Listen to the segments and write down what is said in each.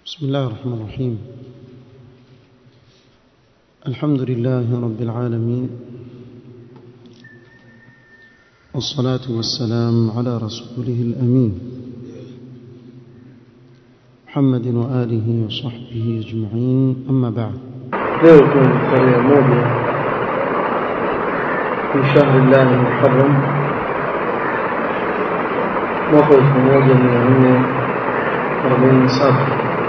بسم الله الرحمن الرحيم الحمد لله رب العالمين والصلاة والسلام على رسوله الأمين محمد وآله وصحبه أجمعين أما بعد leo ikiwa ni tarehe moja fi shahri llahi muharram mwaka elfu moja mia nne arobaini na saba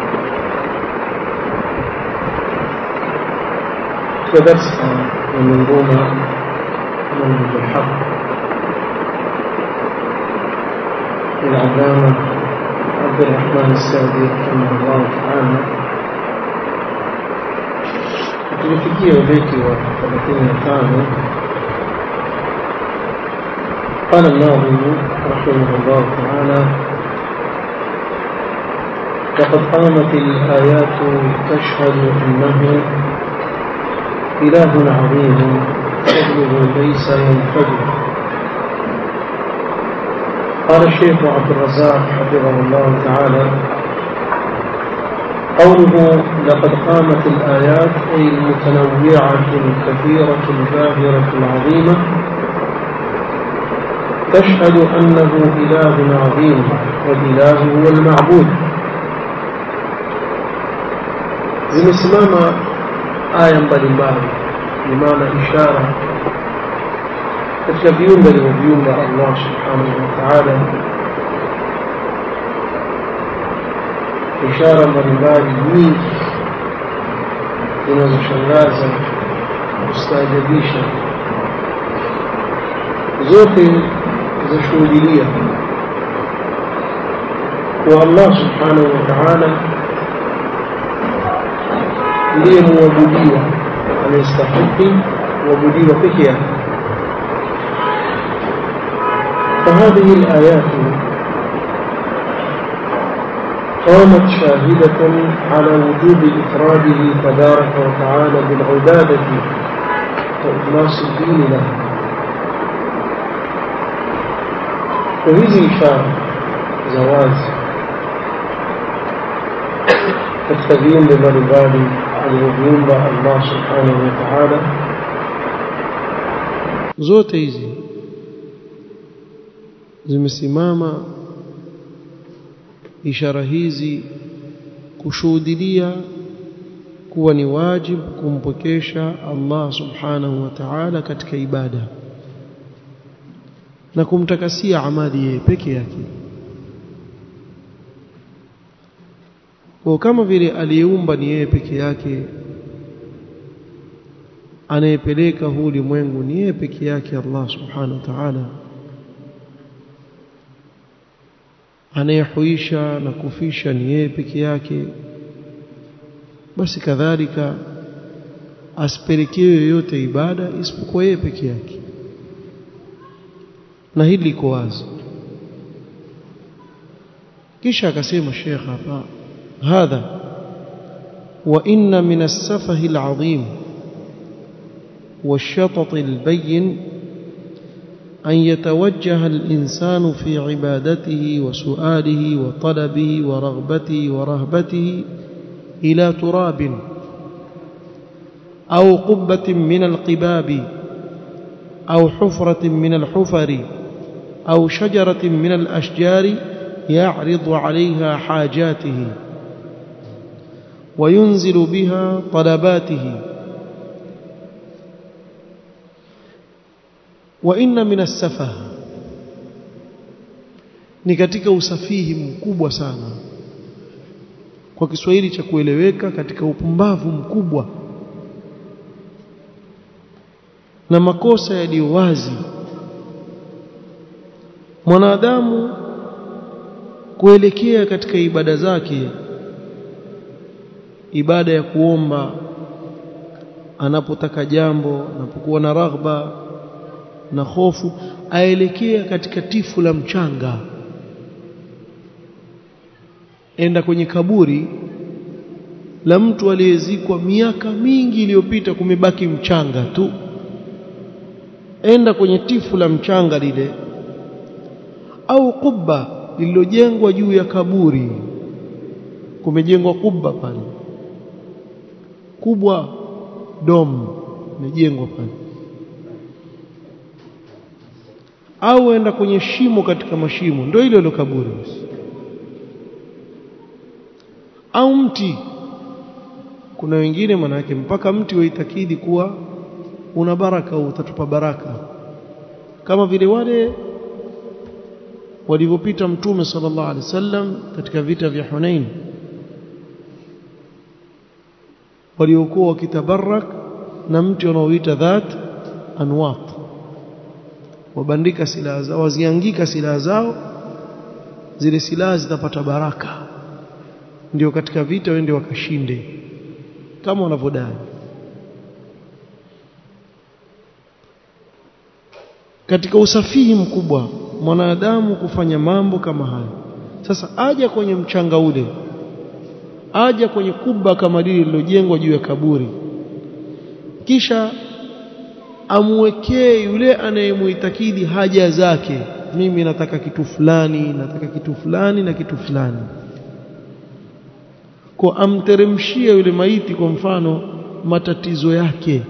katika darsa ya منظومة منهج الحق للعلامة عبد الرحمن السعدي رحمه الله تعالى tulifikia ubeti wa 35 قال الناظم رحمه الله تعالى لقد قامت الآيات تشهد أنه إله عظيم فضله ليس ينفجر قال الشيخ عبد الرزاق حفظه الله تعالى قوله لقد قامت الآيات أي المتنوعة الكثيرة الباهرة العظيمة تشهد أنه إله عظيم والإله هو المعبود zimesimama aya mbalimbali bimaana ishara katika viumbe alivyoviumba allah subhanahu wa taala ishara mbalimbali nyingi zinazoshangaza kustaajabisha zote zashuhudilia kuwa allah subhanahu wa taala ndiye muabudiwa anayestahiki kuabudiwa peke yake فهذه الآيات قامت شاهدة على وجوب إفراده تبارك وتعالى بالعبادة وإخلاص الدين له وهذه إشارة زواج katika viumbe mbalimbali alivyoviumba Allah subhanahu wa ta'ala zote hizi zimesimama ishara hizi kushuhudilia kuwa ni wajibu kumpokesha Allah subhanahu wa ta'ala katika ibada na kumtakasia amali yeye peke yake kwa kama vile aliyeumba ni yeye peke yake anayepeleka huu ulimwengu ni yeye peke yake Allah subhanahu wa ta'ala anayehuisha na kufisha ni yeye peke yake basi kadhalika asipelekewe yoyote ibada isipokuwa yeye peke yake na hili liko wazi kisha akasema Sheikh hapa hadha wa inna min as-safahi al-azim والشطط البين أن يتوجه الإنسان في عبادته وسؤاله وطلبه ورغبته ورهبته إلى تراب أو قبة من القباب أو حفرة من الحفر أو شجرة من الأشجار يعرض عليها حاجاته وينزل بها طلباته wa inna min as-safah ni katika usafihi mkubwa sana kwa Kiswahili cha kueleweka katika upumbavu mkubwa na makosa yaliyo wazi mwanadamu kuelekea katika ibada zake ibada ya kuomba anapotaka jambo anapokuwa na raghba na hofu aelekea katika tifu la mchanga enda kwenye kaburi la mtu aliyezikwa miaka mingi iliyopita kumebaki mchanga tu enda kwenye tifu la mchanga lile au kubba lililojengwa juu ya kaburi kumejengwa kubwa pale kubwa dom imejengwa pale au enda kwenye shimo katika mashimo ndio ile ile kaburi au mti kuna wengine manake mpaka mti waitakidi kuwa una baraka au utatupa baraka kama vile wale walivyopita mtume sallallahu alaihi wasallam katika vita vya Hunain waliokuwa wakitabarak na mti unaoita dhat anwat wabandika silaha zao waziangika silaha zao zile silaha zitapata baraka ndio katika vita wende wakashinde kama wanavyodai katika usafihi mkubwa mwanadamu kufanya mambo kama haya sasa aja kwenye mchanga ule aja kwenye kuba kama lile lililojengwa juu ya kaburi kisha amwekee yule anayemuitakidi haja zake mimi nataka kitu fulani nataka kitu fulani na kitu fulani kwa amteremshie yule maiti kwa mfano matatizo yake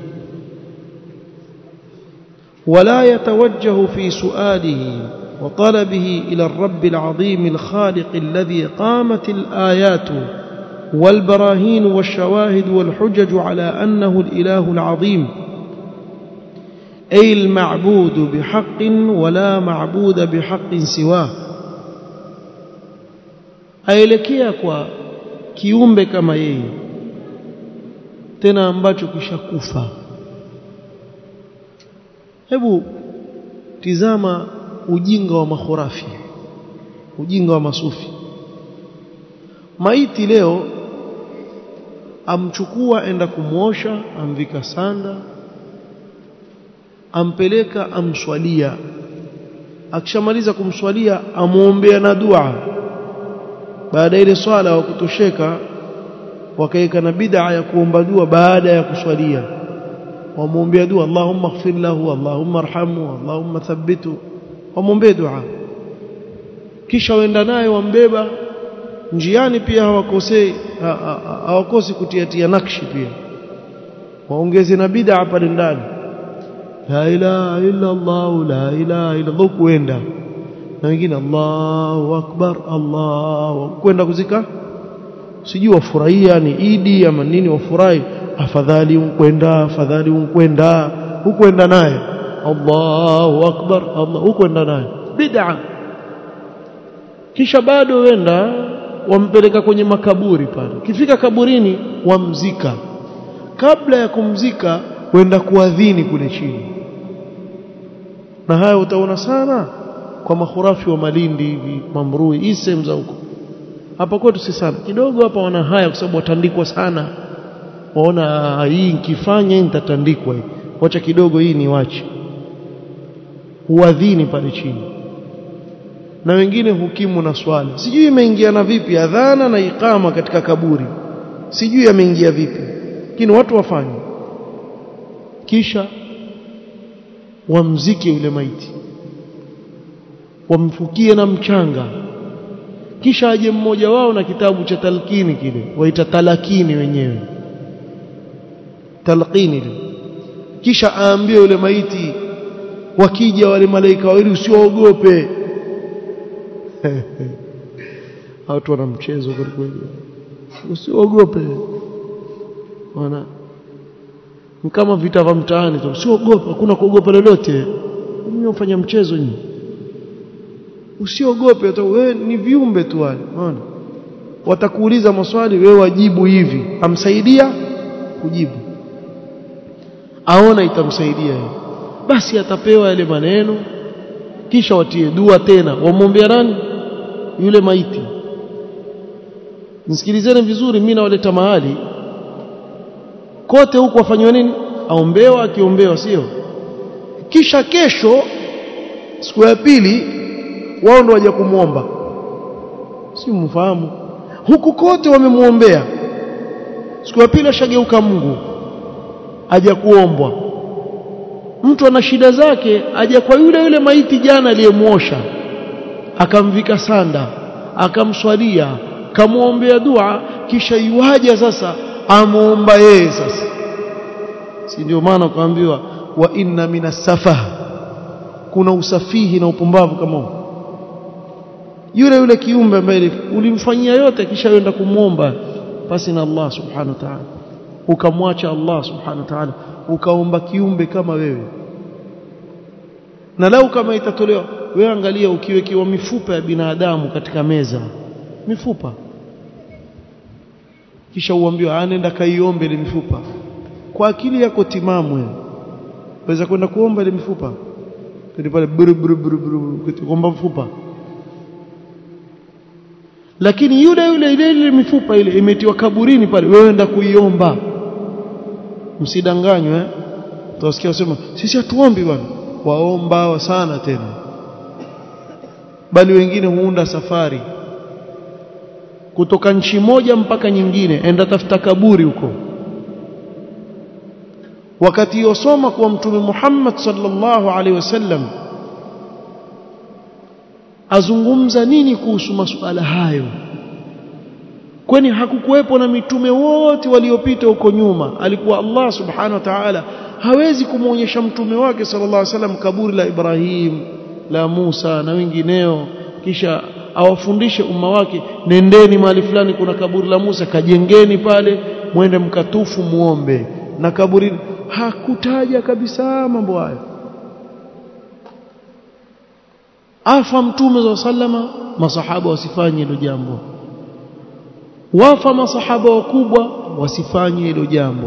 ولا يتوجه في سؤاله وطلبه إلى الرب العظيم الخالق الذي قامت الآيات والبراهين والشواهد والحجج على أنه الإله العظيم أي المعبود بحق ولا معبود بحق سواه aelekea kwa kiumbe kama yeye tena ambacho kishakufa hebu tizama ujinga wa makhurafi ujinga wa masufi maiti leo amchukua enda kumwosha amvika sanda ampeleka amswalia akishamaliza kumswalia amuombea na dua baada ile swala wa kutosheka wakaeka na bid'a ya kuomba dua baada ya kuswalia wamwombea dua Allahumma ighfir lahu Allahumma arhamhu Allahumma thabbitu wamwombea dua kisha waenda naye wambeba njiani pia hawakosei hawakosi kutiatia nakshi pia waongeze na bid'a pale ndani la ilaha illa Allah la ilaha illa Allah kuenda na wengine Allahu akbar Allah kwenda kuzika sijui wafurahia ni idi ama nini wafurahi afadhali unkwenda afadhali unkwenda hukwenda naye Allahu akbar Allah hukwenda naye bid'a kisha bado wenda wampeleka kwenye makaburi pale kifika kaburini wamzika kabla ya kumzika wenda kuadhini kule chini na haya utaona sana kwa makhurafi wa Malindi hivi Mamrui hii sehemu za huko hapa kwetu si sana kidogo hapa wana haya kwa sababu watandikwa sana waona hii nikifanya nitatandikwa hii wacha kidogo hii ni wache huadhini pale chini na wengine hukimu na swala sijui imeingiana vipi adhana na ikama katika kaburi sijui yameingia vipi lakini watu wafanye kisha wamzike yule maiti wamfukie na mchanga kisha aje mmoja wao na kitabu cha talkini kile waita talakini wenyewe talqini ile kisha aambie yule maiti wakija wale malaika wawili usiogope watu wana mchezo kweli kweli usiogope wana kama vita vya mtaani tu usiogope hakuna kuogopa lolote mimi ufanya mchezo nyinyi usiogope tu wewe ni viumbe tu wale unaona watakuuliza maswali wewe wajibu hivi amsaidia kujibu aona itamsaidia yeye basi atapewa yale maneno kisha watie dua tena wamwombea nani yule maiti nisikilizeni vizuri mimi nawaleta mahali kote huko wafanywa nini aombewa akiombewa sio kisha kesho siku ya pili wao ndo waje kumwomba si mfahamu huku kote wamemuombea siku ya pili ashageuka Mungu aja kuombwa mtu ana shida zake aja kwa yule yule maiti jana aliyemuosha akamvika sanda akamswalia kamuombea dua kisha iwaja sasa amuomba yeye sasa si ndio maana ukaambiwa wa inna minas safaha kuna usafihi na upumbavu kama huo yule yule kiumbe ambaye ulimfanyia yote kisha yenda kumwomba basi na Allah subhanahu wa ta'ala ukamwacha Allah subhanahu wa ta'ala ukaomba kiumbe kama wewe na lau kama itatolewa wewe angalia ukiwekewa mifupa ya binadamu katika meza mifupa kisha uambiwa anenda kaiombe ile mifupa kwa akili yako timamu wewe waweza kwenda kuomba ile mifupa kile pale buru buru buru buru kuomba mfupa lakini yule yule ile ile mifupa ile imetiwa kaburini pale wewe enda kuiomba msidanganywe eh utasikia wasema sisi hatuombi bwana waomba sana tena bali wengine huunda safari kutoka nchi moja mpaka nyingine enda tafuta kaburi huko wakati yosoma kwa mtume Muhammad sallallahu alaihi wasallam azungumza nini kuhusu masuala hayo kwani hakukuwepo na mitume wote waliopita huko nyuma alikuwa Allah subhanahu wa ta'ala hawezi kumwonyesha mtume wake sallallahu alaihi wasallam kaburi la Ibrahim la Musa na wengineo kisha awafundishe umma wake nendeni mahali fulani kuna kaburi la Musa kajengeni pale mwende mkatufu muombe na kaburi hakutaja kabisa mambo hayo afa mtume za sallama masahaba wasifanye hilo jambo wafa masahaba wakubwa wasifanye hilo jambo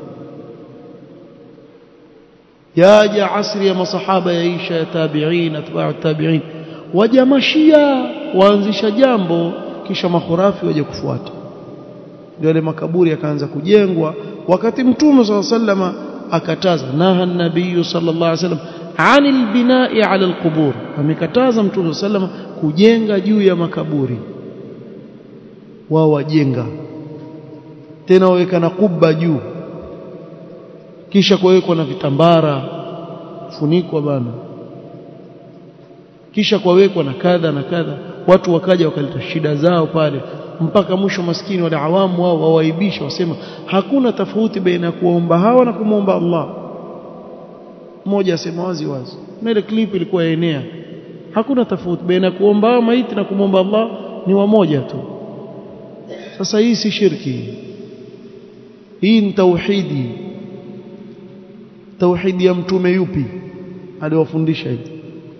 yaja asri ya masahaba yaisha ya tabi'in atba'u tabi'in waja mashia waanzisha jambo kisha makhurafi waje kufuata ndio yale makaburi yakaanza kujengwa wakati mtume swalla sallama akataza naha nabii sallallahu alaihi wasallam anil binai ala alqubur amekataza mtume sallama kujenga juu ya makaburi wao wajenga tena waweka na kubba juu kisha kuwekwa na vitambara funikwa bana kisha kuwekwa na kadha na kadha watu wakaja wakaleta shida zao pale mpaka mwisho maskini wale awamu wao wawaibisha wasema hakuna tofauti baina ya kuomba hawa na kumwomba Allah mmoja asema wazi wazi na ile clip ilikuwa enea hakuna tofauti baina ya kuomba hawa maiti na kumwomba Allah ni wamoja tu sasa hii si shirki hii ni tauhidi tauhidi ya mtume yupi aliwafundisha hivi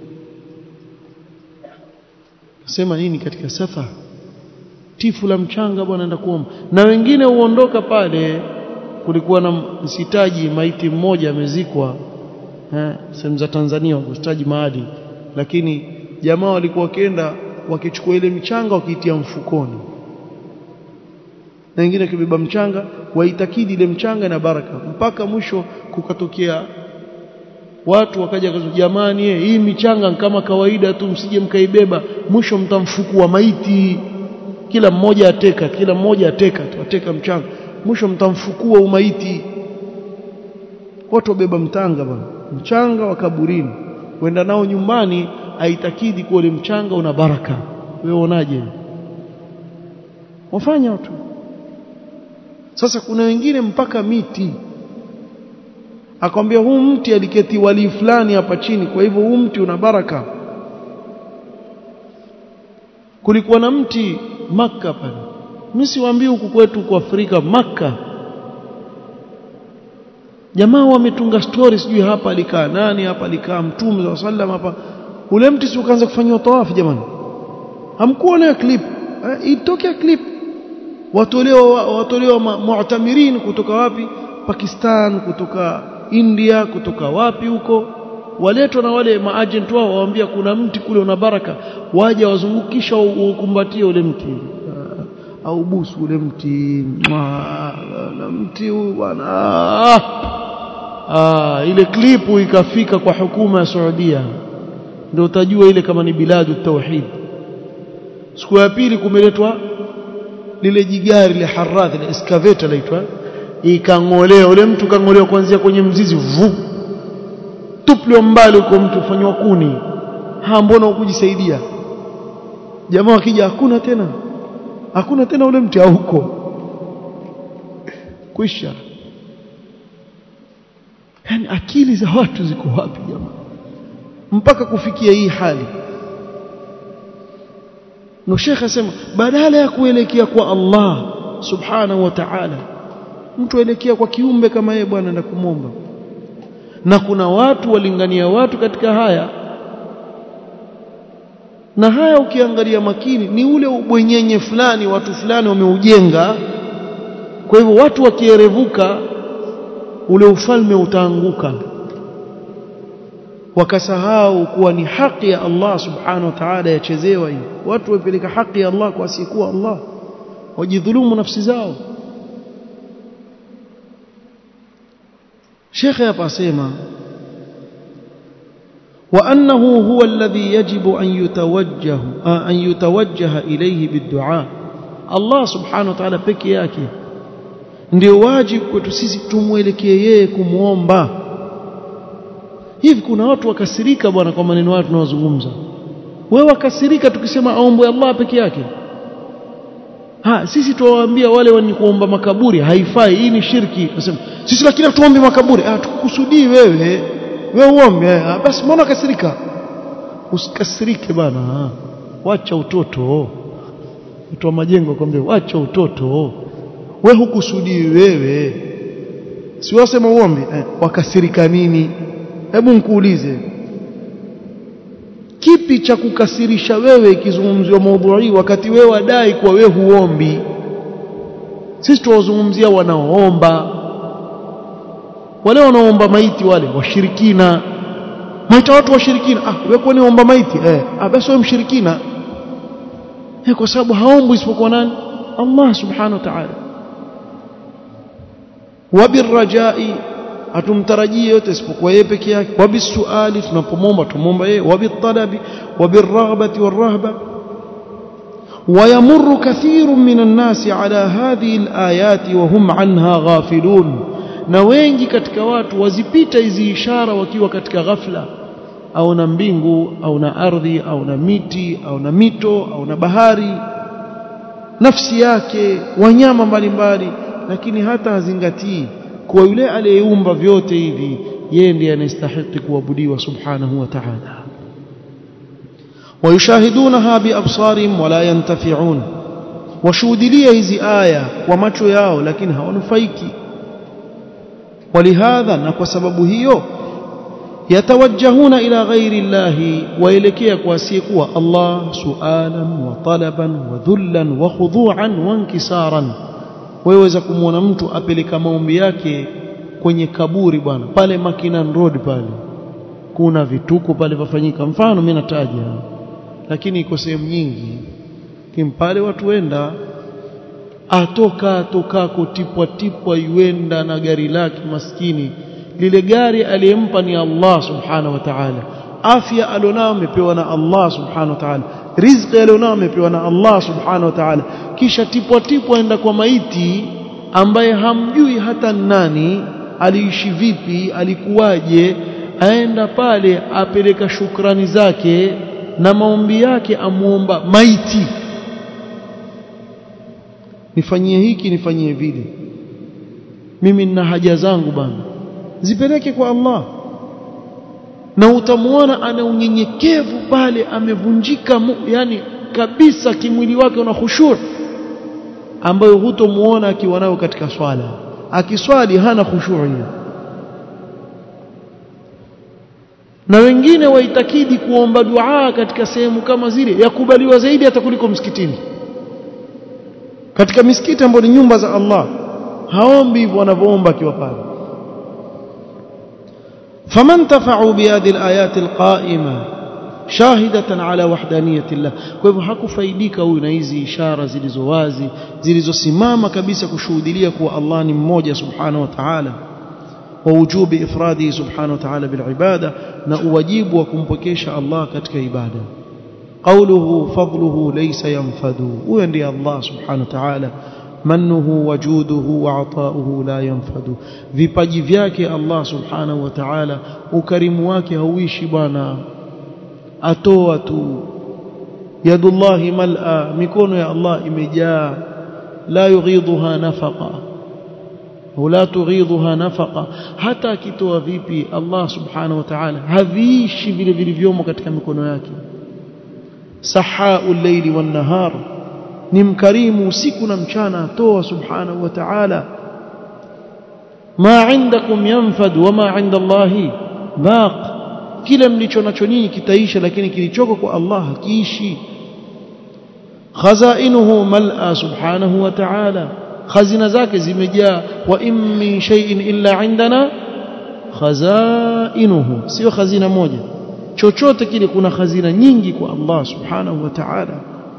sema nini katika safa tifu la mchanga bwana anaenda kuomba na wengine huondoka pale kulikuwa na msitaji maiti mmoja amezikwa eh sehemu za Tanzania wakustaaji mahali lakini jamaa walikuwa wakienda wakichukua ile mchanga wakiitia mfukoni na wengine kibeba mchanga waitakidi ile mchanga na baraka mpaka mwisho kukatokea watu wakaja kaza jamani eh, hii michanga kama kawaida tu msije mkaibeba mwisho mtamfukua maiti kila mmoja ateka kila mmoja ateka tu ateka mchanga mwisho mtamfukua umaiti watu wabeba mtanga bwana mchanga wa kaburini kwenda nao nyumbani aitakidi kuwa ile mchanga una baraka wewe unaje wafanya watu sasa kuna wengine mpaka miti akwambia huu mti aliketi wali fulani hapa chini kwa hivyo huu mti una baraka kulikuwa na mti maka pale mimi siwaambii huku kwetu kwa Afrika maka jamaa wametunga story sijui hapa alikaa nani hapa alikaa mtume wa sallam hapa ule mti si ukaanza kufanywa tawafu jamani hamkuona clip eh, itokea clip watolewa watolewa mu'tamirin kutoka wapi Pakistan kutoka India kutoka wapi huko waletwa na wale maagent wao waambia kuna mti kule una baraka waje wazungukisha ukumbatie ule mti au busu ule mti na mti huu bwana ah ile klipu ikafika kwa hukuma ya Saudia ndio utajua ile kama ni biladu tauhid siku ya pili kumeletwa lile jigari ile harath ile excavator laitwa ikang'olewa ule mtu kang'olewa kuanzia kwenye mzizi vu tuplio mbali huko mtu fanywa kuni ha mbona ukujisaidia jamaa wakija hakuna tena hakuna tena ule mti hauko kwisha yani akili za watu ziko wapi jamaa mpaka kufikia hii hali na Sheikh asema badala ya kuelekea kwa Allah subhanahu wa ta'ala mtu aelekea kwa kiumbe kama yeye bwana na kumomba na kuna watu walingania watu katika haya na haya ukiangalia makini ni ule ubwenyenye fulani watu fulani wameujenga kwa hivyo watu wakierevuka ule ufalme utaanguka wakasahau kuwa ni haki ya Allah subhanahu wa ta'ala yachezewa hii watu wapeleka haki ya Allah kwa asiyekuwa Allah wajidhulumu nafsi zao Sheikh hapa asema وأنه هو الذي يجب أن يتوجه أن يتوجه إليه بالدعاء الله سبحانه وتعالى peke yake ndio wajibu kwetu sisi tumwelekee yeye kumwomba hivi kuna watu wakasirika bwana kwa maneno hayo tunayozungumza wewe wakasirika tukisema aombe Allah peke yake ha sisi tuwaambia wale wenye kuomba makaburi haifai hii ni shirki tunasema sisi lakini tuombe makaburi ah tukusudii wewe wewe uombe ah, basi mbona kasirika usikasirike bana wacha utoto mtu wa majengo kwambia wacha utoto we hukusudii wewe si wasema uombe eh, wakasirika nini hebu nikuulize kipi cha kukasirisha wewe ikizungumziwa maudhui wakati wewe wadai kuwa wewe huombi sisi tuwazungumzia wanaoomba wale wanaoomba maiti wale washirikina maita watu washirikina ah wewe kwani omba maiti eh ah basi wewe mshirikina eh kwa sababu haombwi isipokuwa nani Allah subhanahu wa ta'ala wabirrajai hatumtarajii yote isipokuwa yeye peke yake wabisuali tunapomomba tumomba yeye wabitalabi wabirraghbati warahba ويمر كثير من الناس على هذه الآيات وهم عنها غافلون na wengi katika watu wazipita hizi ishara wakiwa katika ghafla au na mbingu au na ardhi au na miti au na mito au na bahari nafsi yake wanyama mbalimbali lakini hata hazingatii kuwa yule aliyeumba vyote hivi yeye ndiye anastahili kuabudiwa subhanahu wa ta'ala ويشاهدونها بأبصارهم ولا ينتفعون washuhudilia hizi aya kwa macho yao lakini hawanufaiki ولهذا na kwa sababu hiyo yatawajjahuna ila ghairi llahi waelekea kwa asiyekuwa Allah sualan wa talaban wa dhullan wa khudu'an wa inkisaran waweza kumwona mtu apeleka maombi yake kwenye kaburi bwana pale Makinan Road pale kuna vituko pale vafanyika mfano mimi nataja lakini iko sehemu nyingi kimpale watu wenda atoka atokako tipwa tipwa yuenda na gari lake maskini lile gari aliyempa ni Allah subhanahu wa ta'ala afya alionao amepewa na Allah subhanahu wa ta'ala riziki alionao amepewa na Allah subhanahu wa ta'ala kisha tipwa tipwa aenda kwa maiti ambaye hamjui hata nani aliishi vipi alikuwaje aenda pale apeleka shukrani zake na maombi yake amuomba maiti nifanyie hiki nifanyie vile mimi nina haja zangu bana zipeleke kwa Allah na utamuona ana unyenyekevu pale amevunjika yani kabisa kimwili wake una khushur ambayo hutomuona akiwa nayo katika swala akiswali hana khushur hiyo na wengine waitakidi kuomba dua katika sehemu kama zile yakubaliwa zaidi hata kuliko msikitini katika misikiti ambayo ni nyumba za Allah haombi hivyo wanavyoomba akiwa pale faman tafa'u bihadhihi alayat alqa'ima shahidatan ala wahdaniyati Allah kwa hivyo hakufaidika huyu na hizi ishara zilizo wazi zilizosimama kabisa kushuhudia kuwa Allah ni mmoja subhanahu wa ta'ala ووجوب إفراده سبحانه وتعالى بالعبادة نأواجب وكمبكيش الله كتك عبادة قوله فضله ليس ينفذ ويندي الله سبحانه وتعالى منه وجوده وعطاؤه لا ينفذ vipaji vyake Allah subhanahu wa ta'ala ukarimu wake hauishi bwana atoa tu yadullahi mal'a mikono ya Allah imejaa la yughidhuha nafaqa au la tughidhuha nafaqa hata akitoa vipi Allah subhanahu wa ta'ala haviishi vile vilivyomo katika mikono yake sahaul layli wan nahar ni mkarimu usiku na mchana atoa subhanahu wa ta'ala ma indakum yanfad wama inda Allahi baq kile mlicho nacho nyinyi kitaisha lakini kilichoko kwa Allah hakiishi khazainuhu mal'a subhanahu wa ta'ala khazina zake zimejaa wa in min shay'in illa indana khazainuhu sio khazina moja chochote kile kuna khazina nyingi kwa Allah subhanahu wa ta'ala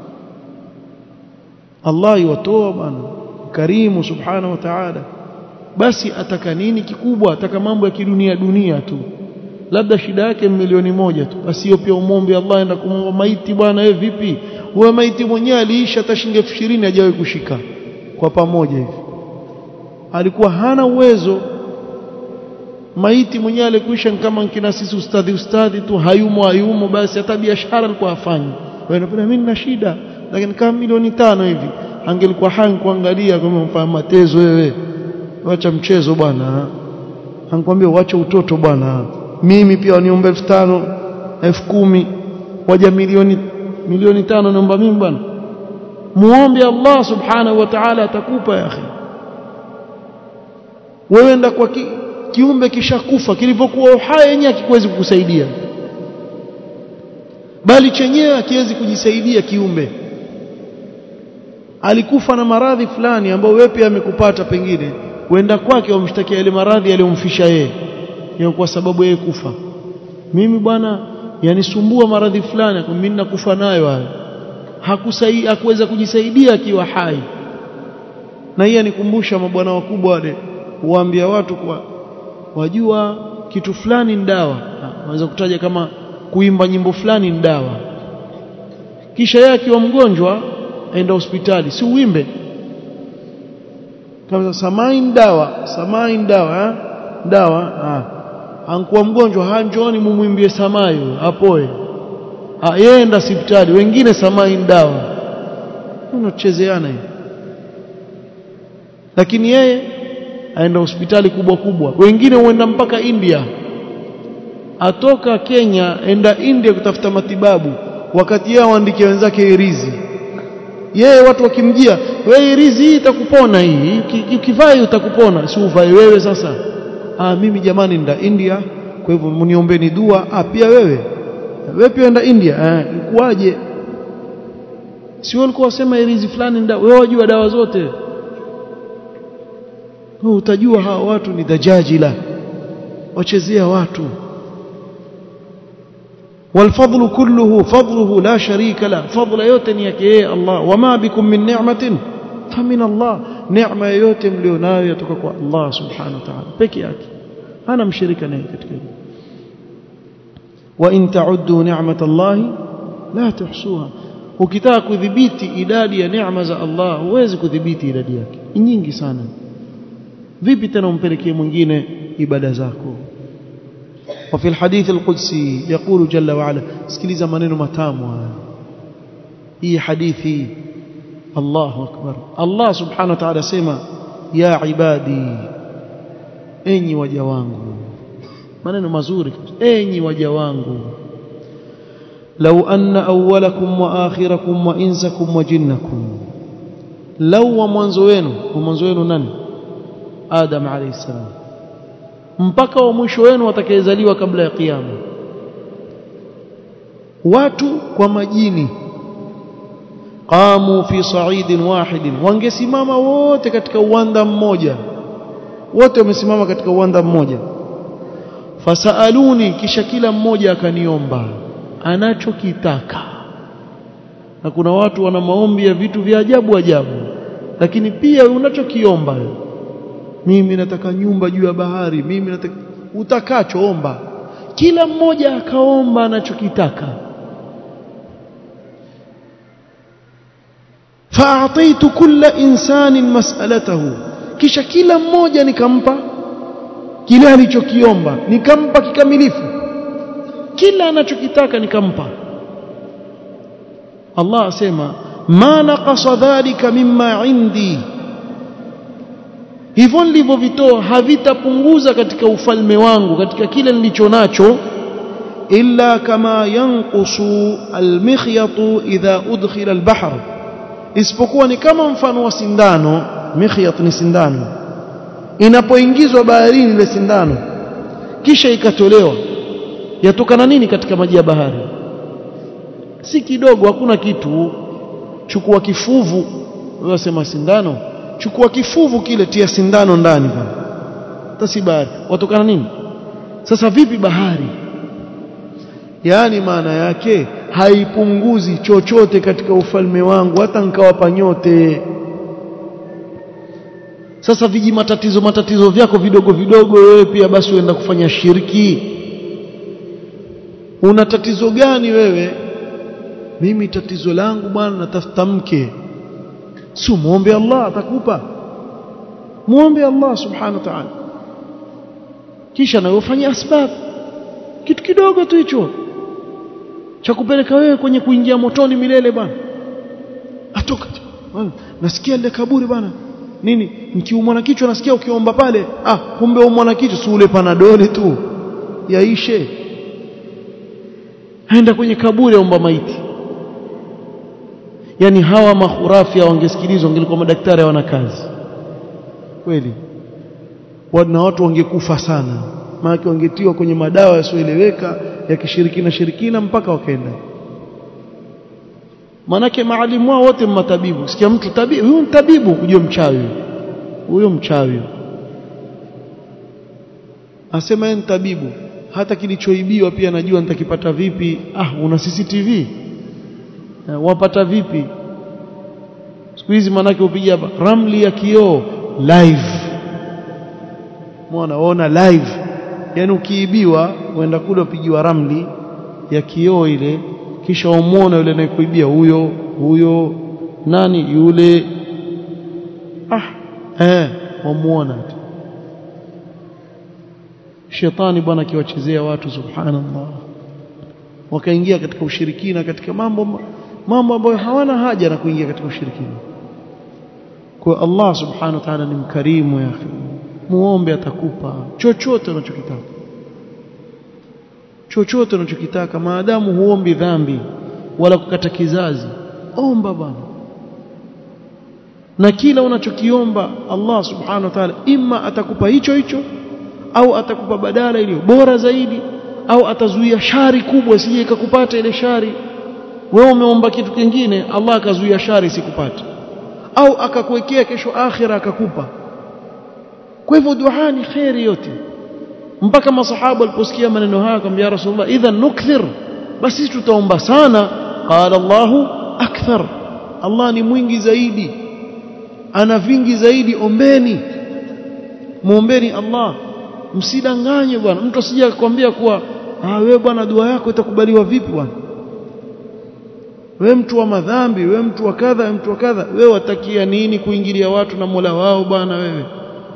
Allah yuwatoa bwana karimu subhanahu wa ta'ala basi ataka nini kikubwa ataka mambo ya kidunia dunia tu labda shida yake milioni moja tu basi hiyo pia umombe Allah enda kumwomba maiti bwana wewe vipi wewe maiti mwenyewe aliisha hata shilingi 20 hajawahi kushika kwa pamoja hivi alikuwa hana uwezo maiti mwenyewe alikuisha kama kina sisi ustadhi ustadhi tu hayumo hayumo basi hata biashara alikuwa hafanyi wewe unapenda mimi nina shida lakini kama milioni tano hivi angelikuwa hai kuangalia kama mfanya matezo wewe wacha mchezo bwana anakuambia wacha utoto bwana mimi pia waniomba elfu tano elfu kumi waja milioni milioni tano naomba mimi bwana muombe Allah subhanahu wa ta'ala atakupa ya akhi wewe enda kwa ki, kiumbe kishakufa kilivyokuwa uhai yenyewe hakiwezi kukusaidia bali chenyewe hakiwezi kujisaidia kiumbe alikufa na maradhi fulani ambayo wewe pia amekupata pengine uenda kwake wamshtakia ile maradhi yaliyomfisha yeye hiyo kwa sababu yeye kufa mimi bwana yanisumbua maradhi fulani mimi nakufa nayo hayo hakusaidia hakuweza kujisaidia akiwa hai na hii anikumbusha mabwana wakubwa wale huambia watu kwa wajua kitu fulani ni dawa naweza kutaja kama kuimba nyimbo fulani ni dawa kisha yeye akiwa mgonjwa aenda hospitali si uimbe kama samain dawa samain dawa ha? dawa ha. ankuwa mgonjwa hanjoni mumwimbie samayo apoe yenda hospitali wengine samain dawa unachezeana hivi lakini yeye aenda hospitali kubwa kubwa wengine huenda mpaka India atoka Kenya enda India kutafuta matibabu wakati yao waandikia wenzake irizi yeye watu wakimjia wewe irizi hii itakupona hii ukivaa utakupona si uvae wewe sasa ah mimi jamani nda India kwa hivyo mniombeni dua ah pia wewe wewe pia enda India eh ikuaje si walikuwa wasema irizi fulani nda wewe wajua dawa zote wewe utajua hawa watu ni dajajila wachezea watu والفضل كله فضله لا شريك له فضل yote ni yake yeye Allah wama bikum min ni'matin famin Allah neema yote mlionayo yatoka kwa Allah subhanahu wa ta'ala peke yake hana mshirika naye katika hilo wa in ta'uddu ni'matallahi la tuhsuha ukitaka kudhibiti idadi ya neema za Allah huwezi kudhibiti idadi yake nyingi sana vipi tena umpelekee mwingine ibada zako وفي الحديث القدسي يقول جل وعلا اسكليزا maneno matamu hii hadithi Allahu akbar Allah subhanahu wa ta'ala sema ya ibadi enyi waja wangu maneno mazuri enyi waja wangu لو أن أولكم وآخركم وإنسكم وجنكم لو ومنذ wenu ومنذ wenu nani Adam alayhi salam mpaka wa mwisho wenu watakayezaliwa kabla ya kiyama watu kwa majini qamu fi sa'idin wahidin wangesimama wote katika uwanda mmoja wote wamesimama katika uwanda mmoja fasaluni kisha kila mmoja akaniomba anachokitaka na kuna watu wana maombi ya vitu vya ajabu ajabu lakini pia unachokiomba mimi nataka nyumba juu ya bahari mimi nataka utakachoomba kila mmoja akaomba anachokitaka fa'ataitu kulla insanin mas'alatahu kisha kila mmoja nikampa kile alichokiomba nikampa kikamilifu kila anachokitaka nikampa Allah asema ma naqasa dhalika mimma indi hivyo nilivyovitoa havitapunguza katika ufalme wangu katika kile nilicho nacho illa kama yanqusu almikhyatu idha udkhila albahr isipokuwa ni kama mfano wa sindano mikhyat ni sindano inapoingizwa baharini ile sindano kisha ikatolewa yatokana nini katika maji ya bahari si kidogo hakuna kitu chukua kifuvu wasema sindano chukua kifuvu kile tia sindano ndani bwana hata si bahari watokana nini sasa vipi bahari yaani maana yake haipunguzi chochote katika ufalme wangu hata nkawapa nyote sasa viji matatizo matatizo vyako vidogo vidogo wewe pia basi uenda kufanya shirki una tatizo gani wewe mimi tatizo langu bwana natafuta mke si muombe Allah atakupa muombe Allah subhanahu wa ta'ala kisha na ufanye asbab kitu kidogo tu hicho cha kupeleka wewe kwenye kuingia motoni milele bwana atoka nasikia ile kaburi bwana nini nikiumwa na kichwa nasikia ukiomba pale ah kumbe umwa na kichwa si ule panadoli tu yaishe aenda kwenye kaburi aomba maiti yani hawa mahurafi wangesikilizwa wangelikuwa madaktari hawana kazi kweli na watu wangekufa sana maana wangetiwa kwenye madawa yasioeleweka ya kishirikina shirikina mpaka wakaenda manake maalimu wao wote matabibu sikia mtu tabibu huyu tabibu ujue mchawi huyo mchawi asema yeye tabibu hata kilichoibiwa pia najua nitakipata vipi ah una CCTV wapata vipi siku hizi manake upiga hapa ramli ya kioo live muona ona live yani ukiibiwa uenda kule upigiwa ramli ya kioo ile kisha umuona yule anayekuibia huyo huyo nani yule ah eh wamuona shetani bwana akiwachezea watu subhanallah wakaingia katika ushirikina katika mambo mambo ambayo hawana haja na kuingia katika ushirikina kwa Allah subhanahu wa ta'ala ni mkarimu ya akhi muombe atakupa chochote unachokitaka chochote unachokitaka maadamu huombi dhambi wala kukata kizazi omba bwana na kila unachokiomba Allah subhanahu wa ta'ala imma atakupa hicho hicho au atakupa badala iliyo bora zaidi au atazuia shari kubwa sije ikakupata ile shari wewe umeomba kitu kingine Allah akazuia shari sikupate au akakuwekea kesho akhira akakupa kwa hivyo dua ni khairi yote mpaka masahaba waliposikia maneno haya akamwambia rasulullah idhan nukthir basi tutaomba sana qala Allahu akthar Allah ni mwingi zaidi ana vingi zaidi ombeni muombeni Allah msidanganye bwana mtu asije akwambia kuwa ah wewe bwana dua yako itakubaliwa vipi bwana wewe mtu wa madhambi wewe mtu wa kadha mtu wa kadha wewe watakia nini kuingilia watu na Mola wao bwana wewe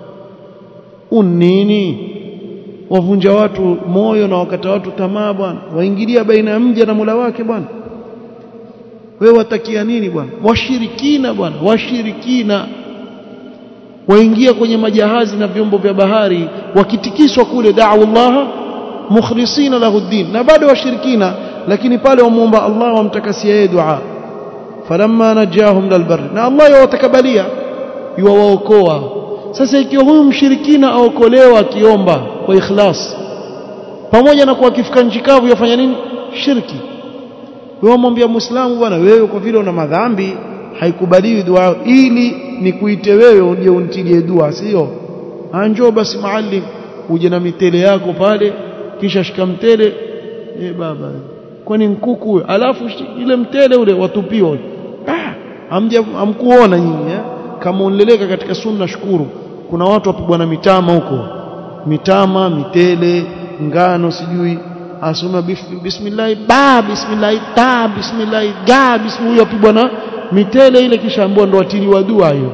unini wavunja watu moyo na wakata watu tamaa bwana waingilia baina ya mja na Mola wake bwana wewe watakia nini bwana washirikina bwana washirikina waingia kwenye majahazi na vyombo vya bahari wakitikiswa kule da'u Allah mukhlisina lahu din na bado washirikina lakini pale wamuomba Allah wamtakasia yeye dua falamma najahum lilbar na Allah yawatakabalia yuwaokoa sasa ikiwa huyu mshirikina aokolewa akiomba kwa ikhlas pamoja na kuwa kifika nchi kavu yafanya nini shirki wewe mwambia muislamu bwana wewe kwa vile una madhambi haikubaliwi dua ili nikuite wewe uje unitilie dua sio anjoo basi maalim uje na mitele yako pale kisha shika mtele eh baba kwani nkuku alafu ile mtele ule watupiwa ah hamja hamkuona nyinyi eh? kama unleleka katika sunna shukuru kuna watu wapigwa na mitama huko mitama mitele ngano sijui asoma bismillah ba bismillah ta bismillah ga bismillah huyo apigwa na mitele ile kisha ambao ndo watiliwa dua hiyo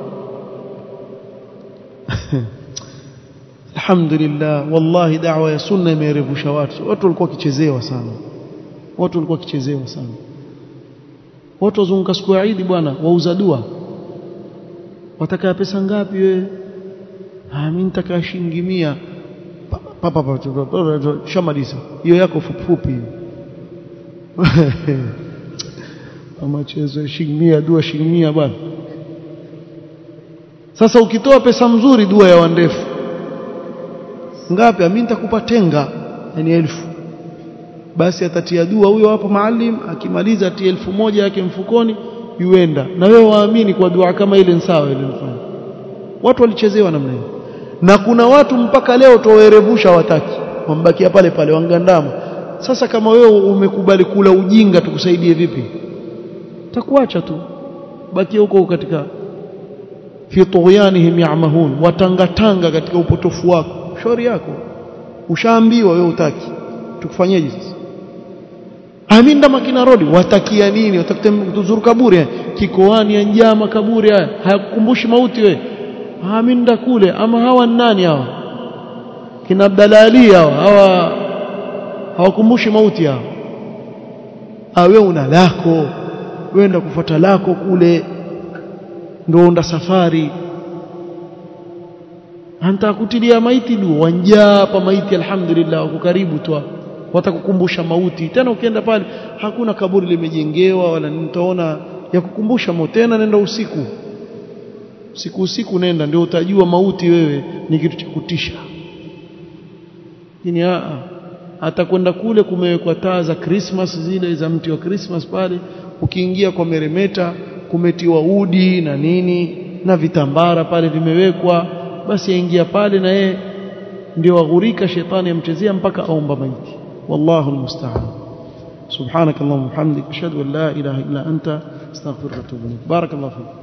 alhamdulillah wallahi da'wa ya sunna imerevusha watu watu walikuwa kichezewa sana watu walikuwa kichezewa sana watu wazunguka siku ya Eid bwana wauza dua wataka pesa ngapi wewe ah mimi nitaka shilingi 100 papa papa shamaliza hiyo yako fupi amachezo shilingi 100 dua shilingi 100 bwana sasa ukitoa pesa mzuri dua ya wandefu ngapi mimi nitakupa tenga yani elfu basi atatia dua huyo hapo maalim akimaliza atie elfu moja yake mfukoni yuenda na wewe waamini kwa dua kama ile sawa ile mfano watu walichezewa namna hiyo na kuna watu mpaka leo towerevusha wataki wambakia pale pale wangandama sasa kama wewe umekubali kula ujinga tukusaidie vipi takuacha tu bakia huko katika fi tughyanihim ya'mahun watangatanga katika upotofu wako shauri yako ushaambiwa wewe utaki tukufanyeje sasa aminda makina rodi watakia nini watakute tuzuru kaburi kikoani ya njama kaburi haya hayakukumbushi mauti we aminda kule ama hawa nani hawa kina Abdalali hawa hawa hawakumbushi mauti hawa awe una lako wenda kufuata lako kule ndio unda safari antakutilia maiti du wanjaa hapa maiti alhamdulillah wako karibu tu watakukumbusha mauti tena ukienda pale hakuna kaburi limejengewa wala nitaona ya kukumbusha mauti tena nenda usiku usiku usiku nenda ndio utajua mauti wewe ni kitu cha kutisha lakini hata kwenda kule kumewekwa taa za Christmas zile za mti wa Christmas pale ukiingia kwa meremeta kumetiwa udi na nini na vitambara pale vimewekwa basi aingia pale na yeye ndio aghurika shetani amchezea mpaka aomba maiti والله المستعان سبحانك اللهم وبحمدك اشهد ان لا اله الا انت استغفرك واتوب اليك بارك الله فيك